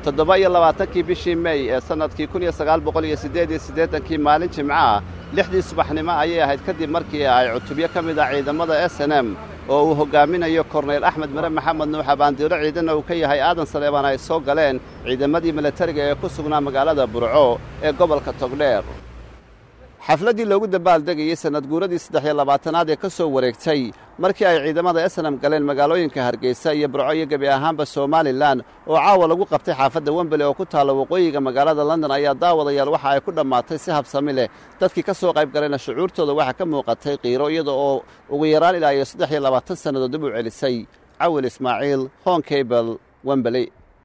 toddoba iyo labaatankii bishii mey ee sannadkii kun iyo sagaal boqol iyo siddeed iyo siddeetankii maalin jimco ah lixdii subaxnimo ayay ahayd kadib markii ay cutubyo ka mid ah ciidamada s n m oo uu hoggaaminayo korneyl axmed mare maxamed nuuxa baandiiro ciidanna uu ka yahay aadan saleebaan ay soo galeen ciidamadii milatariga ee ku sugnaa magaalada burco ee gobolka togdheer xafladdii loogu dabaaldegayey sannad guuradii saddex iyo labaatanaad ee ka soo wareegtay markii ay ciidamada esnam galeen magaalooyinka hargeysa iyo burco iyo gebi ahaanba somalilan oo caawa lagu qabtay xaafadda wembele oo ku taalla waqooyiga magaalada london ayaa daawadayaal waxa ay ku dhammaatay si habsami leh dadkii ka soo qayb galayna shucuurtooda waxaa ka muuqatay qiiro iyada oo ugu yaraan ilaa iyo saddex iyo labaatan sannadood dib u celisay cawil ismaaciil hon kabel wembele